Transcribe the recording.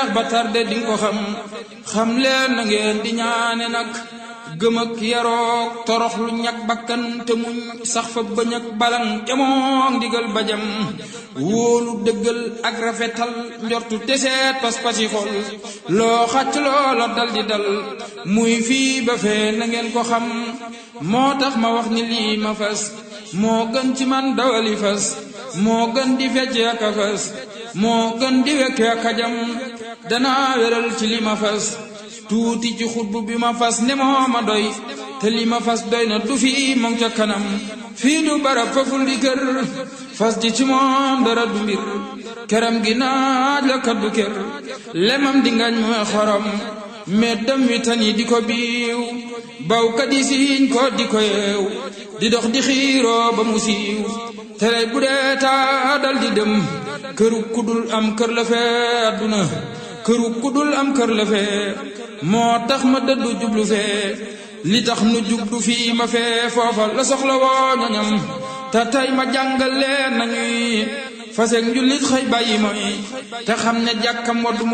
ba tarde di ko xam xam leen na ngeen di ñaane nag gëm ak yaroog torox lu ñag bakkan te muñ sax fa bañ ak balan jamoog ndigal bajam wóolu dëggal ak rafetal njortu teseet pas-pasi xol loo xàcc loola dal di dal muy fii ba fee na ngeen ko xam moo tax ma wax ni lii ma fas moo gën ci man dawali fas moo gën di fecce ak a fas moo gën di wekke ak a jam danaa wéral ci li ma fas tuuti ci xutbu bi ma fas ne moo ma doy te li ma fas doy na du fii moom ca kanam fii du barab faful di kër fas di ci moom dara du mbir këram gi naaj la kaddu kër lemam di ngañ mooy xorom meddam wi tan yi di ko biiw bawkat yi siiñ ko di ko yeew di dox di xiiroo ba mu siiw tere bu dee taa dal di dem këru kudul am kër la fee adduna këru kudul am kër la fee moo tax ma dëddu jublu fee li tax nu jublu fii ma fee foofa la soxla woo ñoñam te tey ma jàngal leen nañuy faseeg njullit xëy bàyyi mooy te xam ne jàkkam waddu